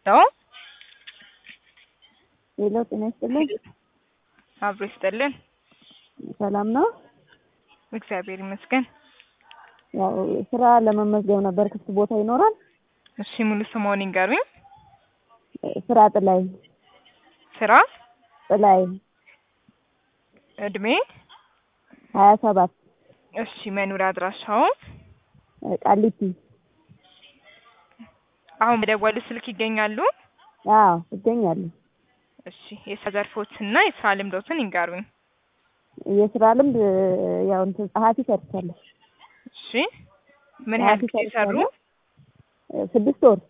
ልርዳው? ሄሎ ጤና ይስጥልኝ። አብሮ ይስጥልን። ሰላም ነው? እግዚአብሔር ይመስገን። ያው ስራ ለመመዝገብ ነበር። ክፍት ቦታ ይኖራል? እሺ ሙሉ ስምዎን ይንገሩኝ? ስራ ጥላይ ስራ፣ ጥላይ እድሜ፣ ሀያ ሰባት እሺ መኖሪያ አድራሻው? ቃሊቲ። አሁን በደወሉ ስልክ ይገኛሉ? አዎ እገኛለሁ። እሺ የስራ ዘርፎችና የስራ ልምዶትን ይንገሩኝ? የስራ ልምድ ያው እንትን ጸሐፊ ሰርቻለሁ። እሺ ምን ያህል ጸሐፊ ጊዜ ሰሩ? ሰርቻለሁ። ስድስት ወር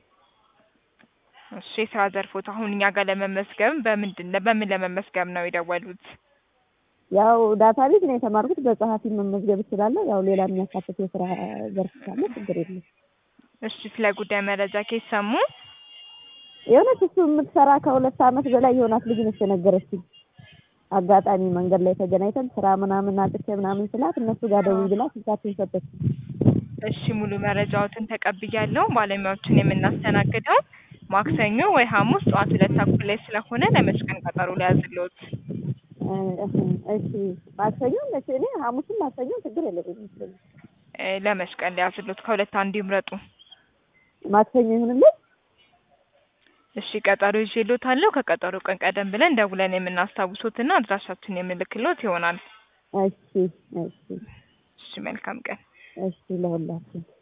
እሺ የስራ ዘርፎት አሁን እኛ ጋር ለመመዝገብ በምንድን በምን ለመመዝገብ ነው የደወሉት? ያው ዳታ ቤት ነው የተማርኩት። በጸሐፊ መመዝገብ እችላለሁ። ያው ሌላ የሚያካትት የስራ ዘርፍ ካለ ችግር የለም። እሺ ስለ ጉዳይ መረጃ ከየት ሰሙ? የሆነች እሱ የምትሰራ ከሁለት አመት በላይ የሆናት ልጅ ነች የነገረችኝ። አጋጣሚ መንገድ ላይ ተገናኝተን ስራ ምናምን አጥቼ ምናምን ስላት እነሱ ጋር ደውይ ብላ ስልካችን ሰጠች። እሺ ሙሉ መረጃዎትን ተቀብያለሁ። ባለሙያዎችን የምናስተናግደው ማክሰኞ ወይ ሐሙስ ጠዋት ሁለት ተኩል ላይ ስለሆነ ለመች ቀን ቀጠሮ ሊያዝልዎት? እሺ ማክሰኞ መቼ? እኔ ሐሙስም ማክሰኞ ችግር የለብኝም ይመስለኛል። እ ለመች ቀን ሊያዝልዎት? ከሁለት አንዱ ይምረጡ። ማክሰኞ ይሁንልኝ። እሺ ቀጠሮ ይዤልዎታለሁ። ከቀጠሮ ቀን ቀደም ብለን ደውለን የምናስታውሶትና አድራሻችን የምልክልዎት ይሆናል። እሺ እሺ እሺ መልካም ቀን። እሺ ለሁላችን